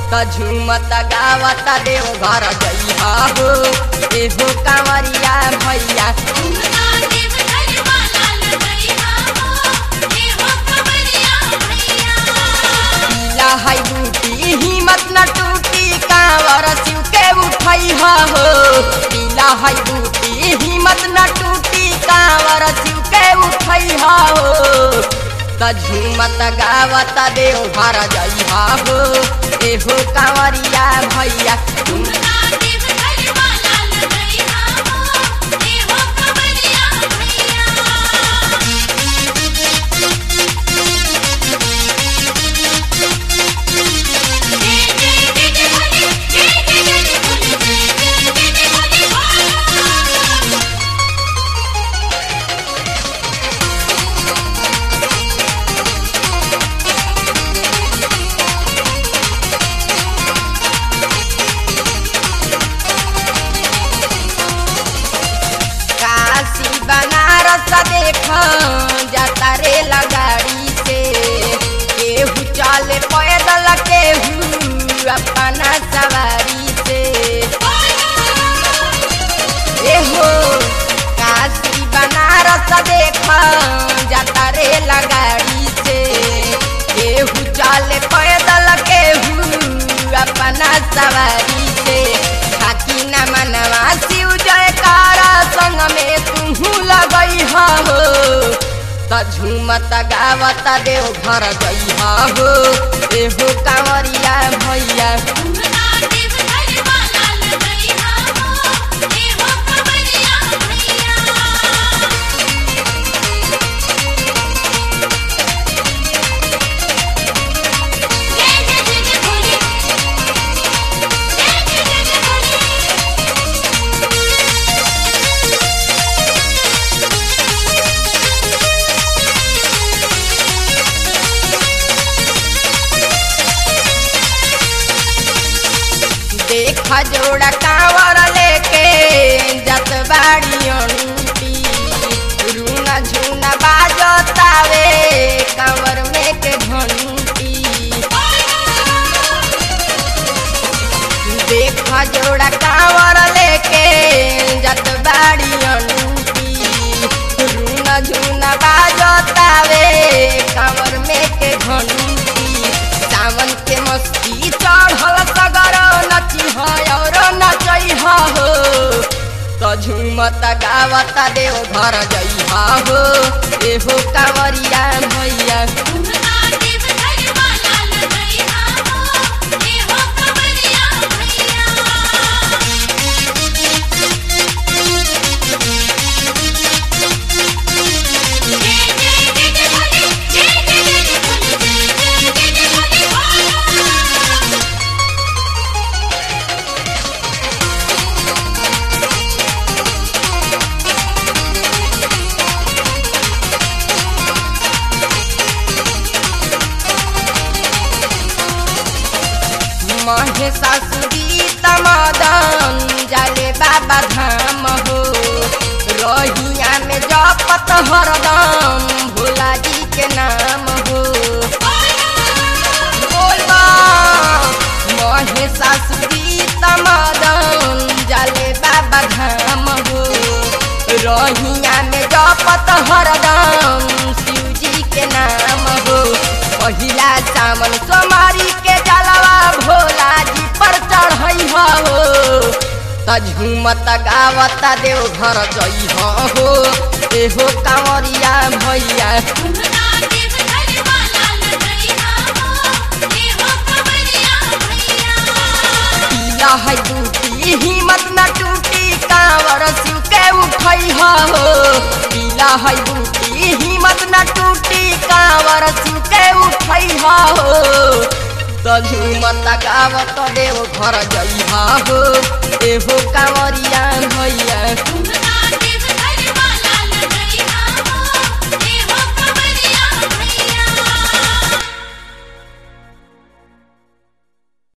त झूमत गावत देव घर जइहा हो एहो कांवरिया भैया पीला है बूटी हिम्मत न टूटी कांवर शिव के उठैहा हो पीला है बूटी हिम्मत न टूटी कांवर शिव के उठैहा हो त झूमत गावत देव घर जइहा हो एहो कांवरिया भैया काशी बनारस देख जाता रे लगाड़ी से केहू चले पैदल केहू अपना सवारी से एहो काशी बनारस देख जाता रे लगाड़ी से केहू चले पैदल केहू अपना सवारी से खाकी न मनवा शिव जयकारा संग में तुहू लगई हो त झूमत गावत देव घर गईहा हो एहो कांवरिया भैया देख जोड़ा कांवर लेके जत बाड़ी अंटी रूना झूना बाजतावे कांवर में के घंटी देख जोड़ा कांवर लेके जत बाड़ी अंटी रूना झूना बाजतावे कांवर में के घंटी सावन के मस्ती चढ़ल सगर नची है और नचई हो त झूमत गावत देव घर जइहा हो एहो कांवरिया भैया महेशासुरी तमदन जाले बाबा धाम हो रहिया में जपत हरदम भोला जी के नाम हो बोलबा महेशासुरी तमदन जाले बाबा धाम हो रहिया में जपत हरदम शिव जी के नाम हो पहिला सामन सोमारी के जलवा भोला जी पर चढ़ई हो त झूमत गावत देव घर जई हो एहो कांवरिया भैया पीला है टूटी हिम्मत न टूटी कांवर शिव के उठई हो पीला है टूटी हिम्मत न टूटी कांवर शिव के उठई हो त झूमत गावत देव घर जइहा हो एहो कांवरिया भैया